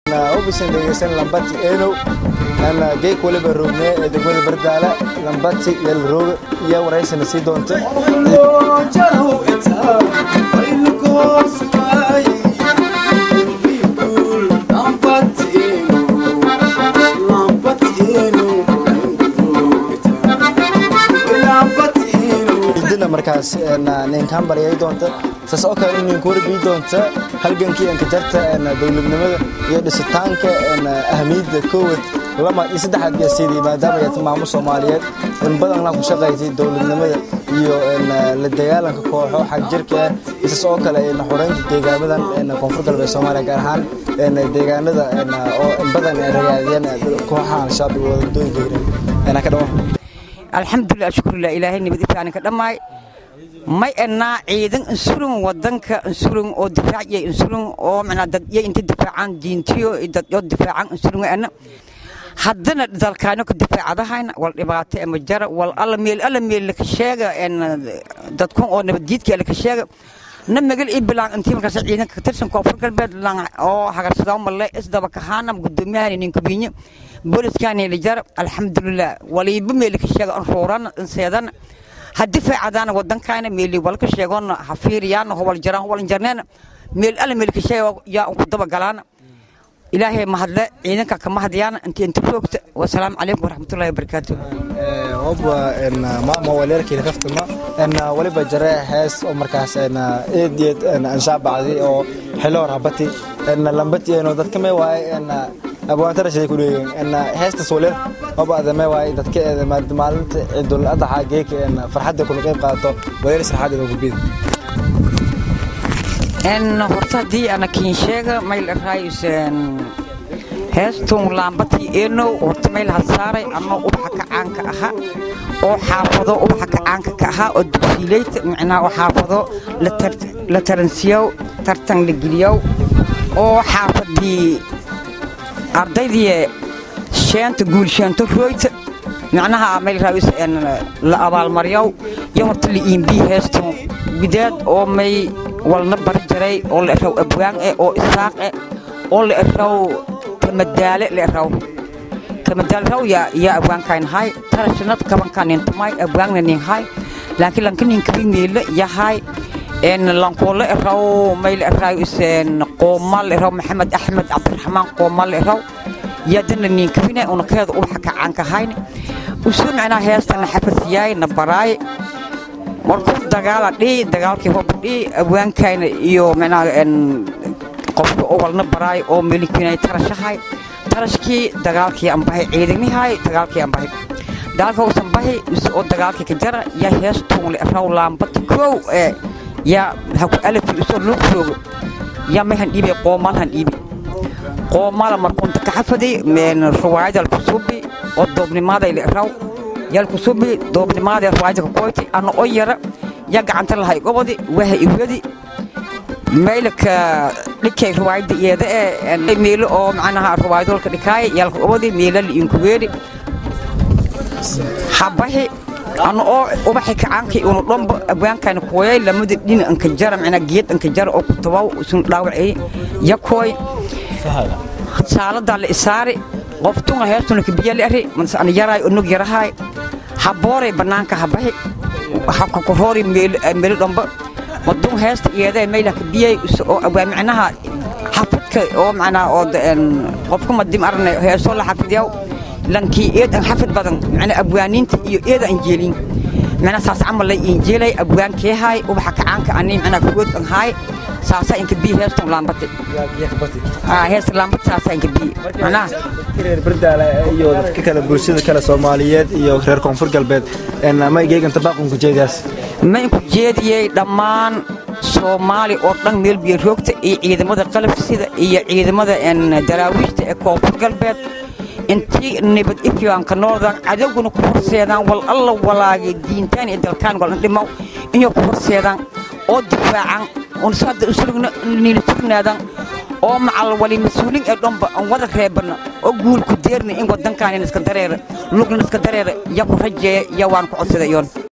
obisan dhegeysan lambati eenow geek waliba roognee ee degmada bardaala lambati yalrooga iyo waraysana sii doonta idina markaas ninkaan baryay doonta saas oo kale nin ku warbii doonta halgankii anka jarta dowladnimada iyo dhisitaanka ahmiyadda koowad lama iyo saddexaad iyo sidii maadaama ay maamul Soomaaliyeed in badan la ku shaqeeyay dowladnimada iyo la dagaalanka kooxo xaq jirka isaas oo kale in xoreynta deegaamadan in koonfur galbeed Soomaaliya gaar ahaan in deegaanada oo in badan ay ragaadiyeen kooxahan shacbi wadooyinka ina ka dhawo alxamdulilah shukrulah ilaahay nabad ifaanin ka dhammaay may annaa ciidan insulin wadanka insulin oo difaaciyay insulin oo macnaa dadyo inta difaacaan diintiyo dadyo difaacaan insulin ana haddana dalkaano ka difaacadahayna wal dhibaato ama jara wal alla meel alla meel laka sheega dadkun oo nabaddiidka laka sheega na magal ii bilaan intii markaas ciidanka ka tirsan koonfur galbeed oo hagarsadaa malle isdaba kahaana gudoomiyahan ninka biinyo booliskaani la jar alxamdulilah waliiba meel ka sheega an rooran seedan hadii faacadana wadankaana meel wal ka sheegon ha fiiriyaan hobal jaran hobal jarneen meel alla meel ka sheego yaa ku daba galaan ilaahay mahadle ciidanka ka mahadiyaan intii inta joogta wasalaam calaykum waraxmatullaahi wabarakaatu hobba maama waleerkii kaftama en waliba jare hees oo markaas en eediyad en anshaa bacdi oo xilo rabati en lambati eno dadka mee waaye en abwaanta rashiday ku dheegeen en heestas waleer hobba adame waaye dadka maalinta ciidul adaxa geeka en farxadda kula qayb qaato waleer sarxadeeda gudbida en horta haddii ana kiin sheega mayl raayus heestun laambati eenow horta mayl hasaaray anoo ubaxa kacaanka aha oo xaafado ubaxa kacaanka ka ahaa oo dugsiileyta micnaa oo xaafado la taransiyow tartan la geliyow oo xaafadii ardaydii sheenta guul sheento rooyta macnaha mayl raayus la abaalmaryow iyo horta la iimbii heestun gudaad oo may walna bari jaray oo la eraw abwaan eh oo isaaq eh oo la eraw kamadaale la eraw kamadaale raw yaa yaa abwaankayn hay tarashanad kabankaan intumay abwaanna nin hay laakiin lanka nin kabi meela yahay en lankoole eraw may la eraw isen qoomal eraw maxamed axmed cabdiraxmaan qoomal eraw yaadana nin kabine una keeda ubaxa kacaanka hayne usoo macnaa heestana xafasiyaay na baraay markuu dagaala dhihi dagaalkii hoba dhihi abwaankayna iyo micnaha qofka oo walna baraay oo meelikiinay tarashahay tarashkii dagaalkii ambahay ciidanihay dagaalkii ambahay dagaalka uusan bahi oo dagaalkii ka jara yaa heestuun le raw laambata koow ee yaa haku alafi usoo loo joogo yaa mayhan dhiibay qoomalhan dhiibi qoomala markuunta ka xafaday ruwaayada alkusuubi oo doobnimaaday le raw yalkusubi doobnimaadee ruwaayada ka koyti ana oo yara ya gacanta lahay gobodi waha iwadi maylaka dhikay ruwaayada iyada ee meelo oo macnaha ruwaayadolka dhikaay yalka gobodi meelo la inkuweeri habahi ana oo ubaxi kacaankii unu dhomba abwaankayna kooyay lamada dhina anka jara macnaa geed anka jara oo kutabaw isun dhaawacay ya kooy saaladaa la isaari qoftunga heestuna kabiyali ari mase ana yaraay onog yarahaay habooray bannaanka habahi hakakoroori meelo dhomba madun heesta iyadee mayla kabiyay oo awaa micnaha xafidka oo macnaa oo qofka madim arne heesoo la xafidiyaw lankii eed an xafid badan macnaa abwaaniinta iyo eed an jeelin macnaa saas camal lay injeelay abwaankeehaay ubaxa kacaanka ani macnaa kugood an haay saasa inka bii heestan laambate heesta laambate saasa inka bii macnaha reer bardaala iyo dadka kale bulshada kale soomaaliyeed iyo reer koonfur galbeed ma geeganta baaqunku jeediyaas ma inku jeediyey dhammaan soomaali oo dhan meel biyo roogta iyo ciidamada qalabsida iyo ciidamada daraawiishta ee koonfur galbeed intii nabad ifyaanka nooldan cadowguna ku horseedaan wal alla walaagay diintaan iyo dalkaan walan dhimaw inay ku horseedaan oo difaacan unsaada nila sugnaadan oo macal wali mas-uuliin ee dhanba aan wada reebana oo guul ku deerna in wadankaan iska dareera lugna iska dareera ya ku rajeeya ya waan ku codsaday yoon